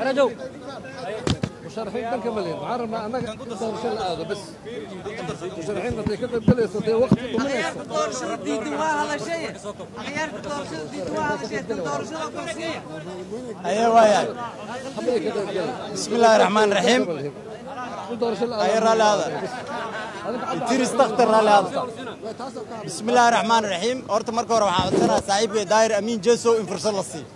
فرجوا مشارحين دنك مليون عرفنا أنا دور شل هذا بس مشارحين بدي كده بليس بدي وقت غيرت الدورشة ديدوها هذا شيء غيرت الدورشة ديدوها هذا شيء الدورشة الكرسية ايوه وايا حبيبي كده بسم الله الرحمن الرحيم دور شل اي رالي هذا تير استختر رالي هذا بسم الله الرحمن الرحيم horta marka hore waxaan codsanayaa saaxiibkay daayir amiin jeso in fursad la siiyo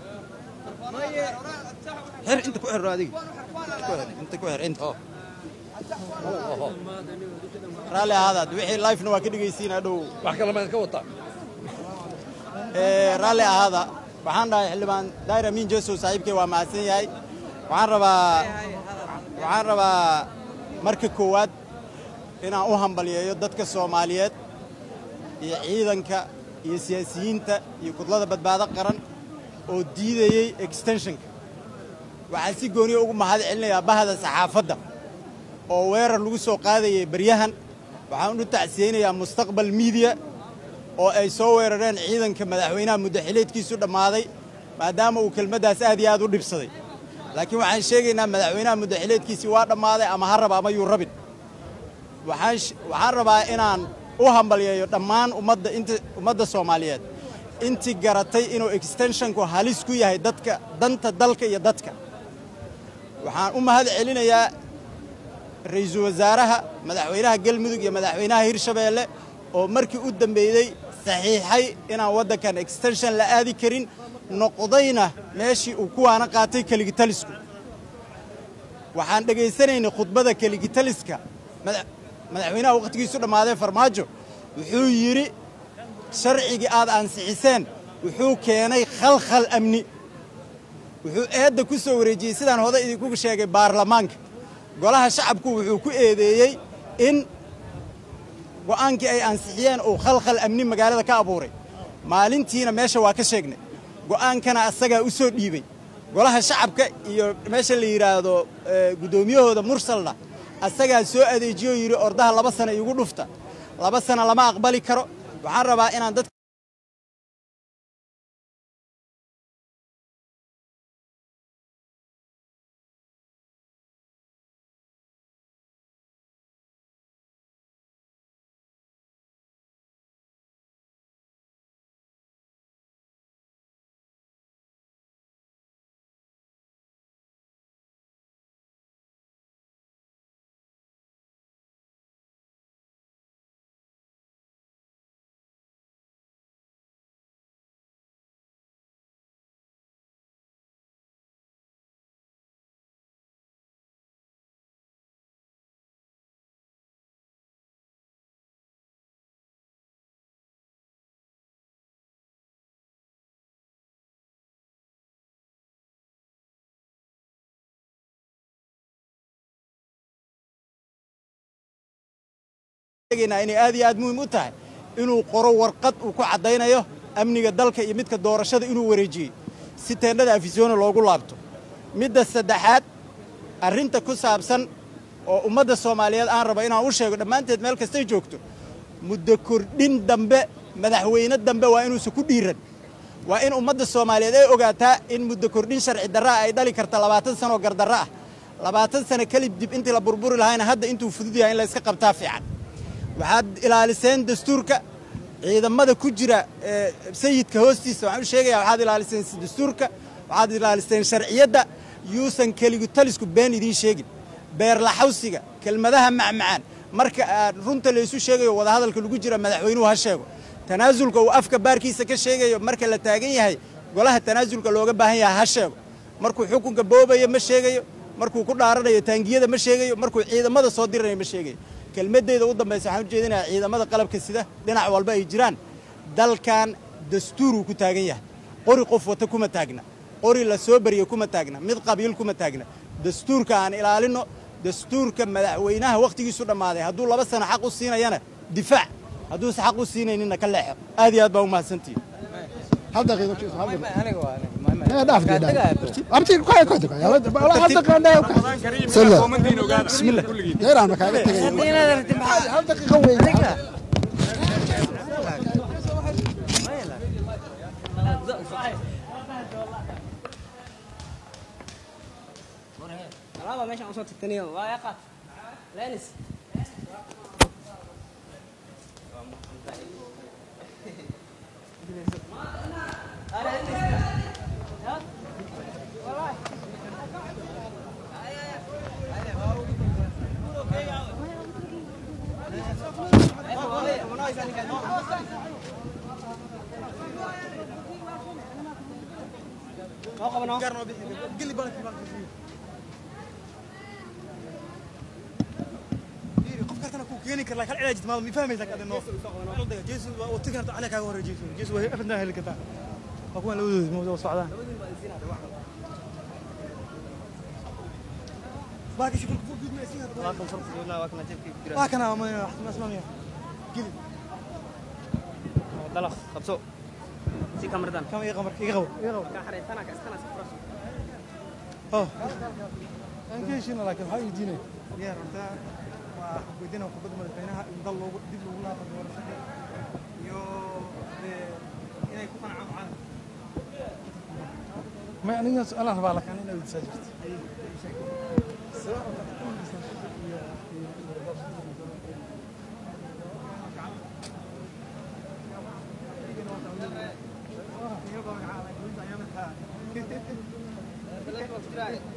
xir inta ku xir adiga inta ku xir inta raalli ahaadaad wixii lifena waa ka dhegaysiin hadhow wax kale ma ka wataa Ee, raalli ahaada waxaan dhahay xildhibaan daayir amiin jeso saaxiibkay waa mahadsan yahay waxaan rabaa waxaan rabaa marka koowaad inaan u hambaliyeeyo dadka soomaaliyeed iyo ciidanka iyo siyaasiyiinta iyo kudlada badbaado qaran oo diidayey extensionka waxaan si gooniya ugu mahad celinayaa bahda saxaafadda oo weerar lagu soo qaadayay baryahan waxaan u tacsiyeynayaa mustaqbal miidiya oo ay soo weerareen ciidanka madaxweynaha muddaxileedkiisu dhammaaday maadaama uu kelmaddaas aad iyo aad u dhibsaday laakiin waxaan sheegaynaa madaxweynaha muddaxileedkiisii waa dhammaaday ama ha raba ama yuu rabin waxaan sh- waxaan rabaa inaan u hambalyeeyo dhammaan ummadda inta ummadda soomaaliyeed intii garatay inuu extensionku halis ku yahay dadka danta dalka iyo dadka waxaan u mahad celinayaa ra'iisul wasaaraha madaxweynaha galmudug iyo madaxweynaha hirshabeelle oo markii u dambeeyey saxiixay inaan waddankan extension la aadi karin noqdayna meeshii uu kuwaana qaatay keligitalisku waxaan dhegaysanaynay khudbada keligitaliska mada- madaxweynaha wakhtigiisu dhammaaday farmaajo wuxuu yidhi sharcigii aad ansixiseen wuxuu keenay khalkhal amni wuxuu eedda ku soo wareejiyey sidaan hore idinku sheegay baarlamaanka golaha shacabku wuxuu ku eedeeyey in go'aankii ay ansixiyeen uu khalkhal amni magaalada ka abuuray maalintiina meesha waa ka sheegnay go'aankana asagaa u soo dhiibey golaha shacabka iyo meesha la yidhaahdo eh, guddoomiyahooda mursalna asagaa soo adeejiyo yidhi ordaha laba sana iigu dhufta laba sana lama aqbali karo waxaan rabaa inaan dadka sheegaynaa inay aad iyo aad muhiim u tahay inuu qoro warqad uu ku caddaynayo amniga dalka iyo midka doorashada inuu wareejiyey si teendhada afisyoona loogu laabto midda saddexaad arrinta ku saabsan oo ummadda soomaaliyeed aan rabo inaan u sheego dhammaanteed meel kastay joogto muddo kordhin dambe madaxweyne dambe waa inuusan ku dhiiran waa in ummadda soomaaliyeed ay ogaataa in muddo kordhin sharci darra ah ay dhali karta labaatan sanoo gardarro ah labaatan sano kelib dib intii la burburi lahayna hadda intuu fudud yahay in la iska qabtaa fiican waxaad ilaaliseen dastuurka ciidamada ku jira ee, sayidka hoostiisa waxaan u sheegayaa waxaad ilaaliseen dastuurka waxaad ilaaliseen sharciyadda yuusan keligutalisku been idiin sheegin beerlaxawsiga kelmadaha macmacaan marka aad runta laysu sheegayo wadahadalka lagu jira madaxweynuhu ha sheego tanaasulka uu afka baarkiisa ka sheegayo marka la taagan yahay golaha tanaasulka looga baahan yahay ha sheego markuu xukunka boobayo ma sheegayo markuu ku dhaaranayo taangiyada ma sheegayo markuu ciidamada soo diranayo ma sheegayo kelmadeyda u dambaysa waxaan u jeedinayaa ciidamada qalabka sida dhinac walba ay jiraan dalkan dastuuruu ku taagan yahay qori qof wata kuma taagna qori la soo bariyo kuma taagna mid qabiil kuma taagna dastuurka aan ilaalinno dastuurka madaxweynaha wakhtigiisu dhammaaday hadduu laba sano xaq u siinayana difaac hadduusa xaq u siinayninna ka leexo aad iyo aad baa u mahadsantihin hal daqiiqo jiis hal daqiiqo aniga waa aniga ma- ma- Eh, dhaaf Kaa dhaaf. tagaayo. abti kwaya kwaya kwaya wala hal daqiiqo dhaaf sala bismillah deeraan kaaga tagay Haddii inaad rabtid maxaa- hal daqiiqo weyn Adiga. alaaba meeshaan usoo tagtaniyo waa yaqaad lenis noo qaba noo qof kartana kuu keeni kara laakiin cilaajid maal mi fahmaysa ka adino jeesu waa u tigan ana kaaga hore jeesu jeesu way afadna heli kartaa waa kuwan labadoodi ma wada socdaan baaki shukul ku gudma isiin hada waa kana ma ma asmaamiya gili dalaq qabso si kamardan kama iga qamar iga qabo iga qabo ka xareetana ka iskana safras oh aan ka heshiina laakiin waxaa weydiinaya yaa runta waa weydiina khudbadda madaxweynaha in dal loogu dib loogu laabo doorashada iyo dee inay ku qancaan caalamka ma aniga su-aalaan rabaa laakiin inaad weydiisaa jirto iyagoo magacaabay gulinta ayaa markaa